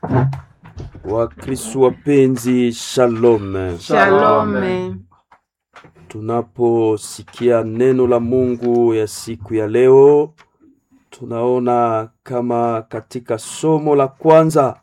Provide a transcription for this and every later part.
Wakristo wapenzi, shalom. Shalome. Tunaposikia neno la Mungu ya siku ya leo, tunaona kama katika somo la kwanza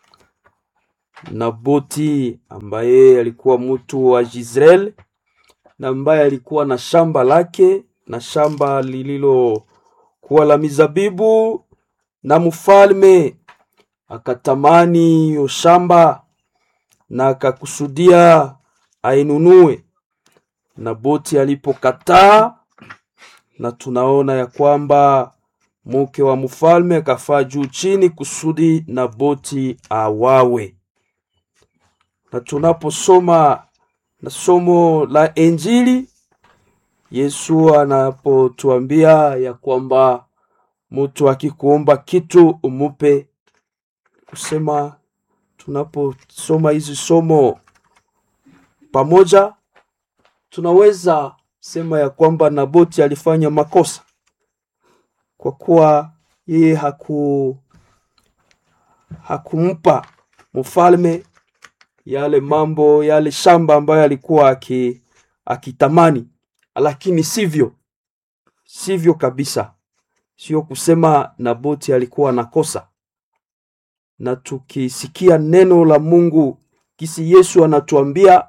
Naboti ambaye alikuwa mtu wa Jezreel na ambaye alikuwa na shamba lake na shamba lililokuwa la mizabibu, na mfalme akatamani hiyo shamba na akakusudia ainunue. Naboti alipokataa, na tunaona ya kwamba mke wa mfalme akafaa juu chini kusudi Naboti awawe. Na tunaposoma na somo la Injili, Yesu anapotuambia ya kwamba mtu akikuomba kitu umupe, kusema tunaposoma hizi somo pamoja tunaweza sema ya kwamba Naboti alifanya makosa kwa kuwa yeye haku hakumpa mfalme yale mambo yale shamba ambayo alikuwa aki, akitamani, lakini sivyo sivyo kabisa, sio kusema Naboti alikuwa na kosa. Na tukisikia neno la Mungu kisi Yesu anatuambia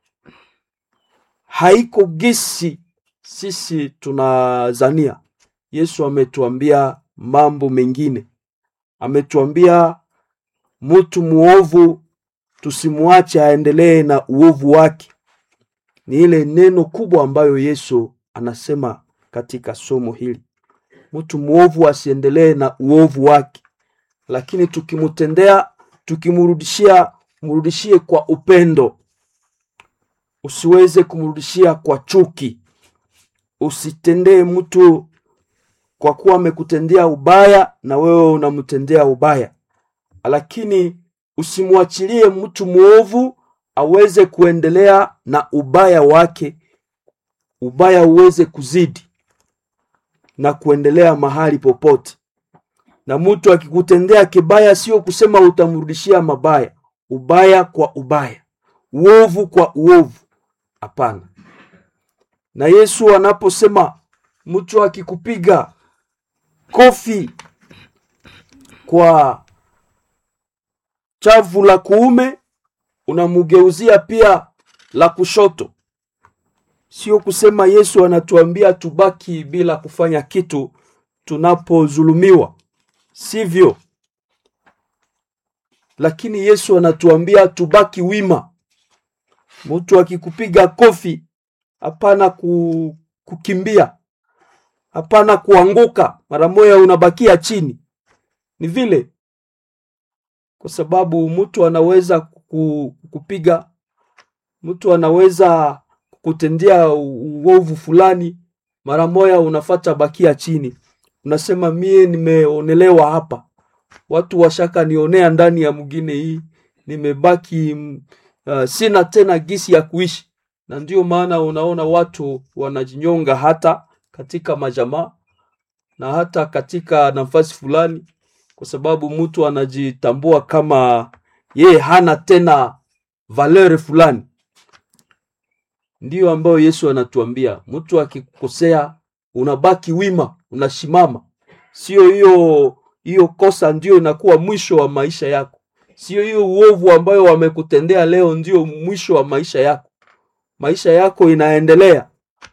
haiko gisi sisi tunazania. Yesu ametuambia mambo mengine, ametuambia mtu muovu tusimwache aendelee na uovu wake. Ni ile neno kubwa ambayo Yesu anasema katika somo hili, mtu muovu asiendelee na uovu wake, lakini tukimtendea, tukimrudishia, mrudishie kwa upendo usiweze kumrudishia kwa chuki. Usitendee mtu kwa kuwa amekutendea ubaya na wewe unamtendea ubaya, lakini usimwachilie mtu mwovu aweze kuendelea na ubaya wake, ubaya uweze kuzidi na kuendelea mahali popote. Na mtu akikutendea kibaya, sio kusema utamrudishia mabaya, ubaya kwa ubaya, uovu kwa uovu. Hapana. Na Yesu anaposema mtu akikupiga kofi kwa chavu la kuume, unamugeuzia pia la kushoto, sio kusema Yesu anatuambia tubaki bila kufanya kitu tunapodhulumiwa, sivyo. Lakini Yesu anatuambia tubaki wima. Mtu akikupiga kofi, hapana ku, kukimbia, hapana kuanguka mara moja unabakia chini. Ni vile, kwa sababu mtu anaweza ku- kupiga, mtu anaweza kutendea uovu fulani, mara moja unafata bakia chini, unasema mie nimeonelewa hapa, watu washaka nionea ndani ya mwingine hii, nimebaki mm, uh, sina tena gisi ya kuishi, na ndio maana unaona watu wanajinyonga hata katika majamaa na hata katika nafasi fulani, kwa sababu mtu anajitambua kama yeye hana tena valeur fulani. Ndiyo ambayo Yesu anatuambia, mtu akikosea unabaki wima, unasimama. Sio hiyo hiyo kosa ndio inakuwa mwisho wa maisha yako, sio hiyo uovu ambayo wamekutendea leo ndio mwisho wa maisha yako. Maisha yako inaendelea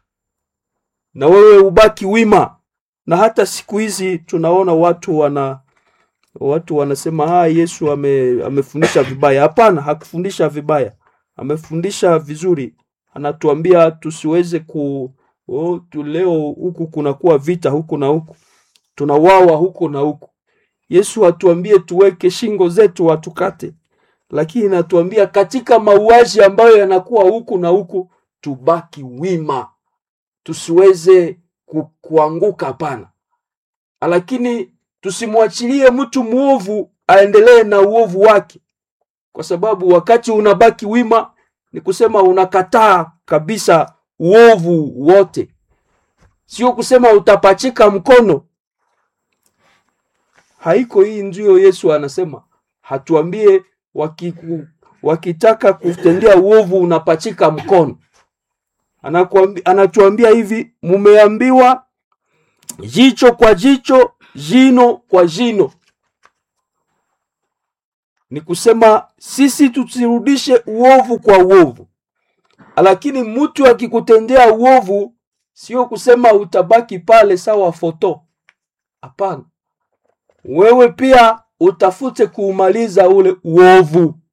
na wewe ubaki wima. Na hata siku hizi tunaona watu wana watu wanasema ah, Yesu ame, amefundisha vibaya. Hapana, hakufundisha vibaya, amefundisha vizuri. Anatuambia tusiweze ku oh, tu leo huku kunakuwa vita huku na huku, tunawawa huku na huku. Yesu atuambie tuweke shingo zetu watukate, lakini natuambia katika mauaji ambayo yanakuwa huku na huku tubaki wima, tusiweze ku, kuanguka. Hapana, lakini tusimwachilie mtu mwovu aendelee na uovu wake, kwa sababu wakati unabaki wima ni kusema unakataa kabisa uovu wote, sio kusema utapachika mkono. Haiko hii, ndiyo Yesu anasema hatuambie wakiku, wakitaka kutendea uovu unapachika mkono. Anakuambi, anatuambia hivi, mumeambiwa jicho kwa jicho, jino kwa jino. Ni kusema sisi tusirudishe uovu kwa uovu, lakini mtu akikutendea uovu, sio kusema utabaki pale sawa foto. Hapana, wewe pia utafute kuumaliza ule uovu.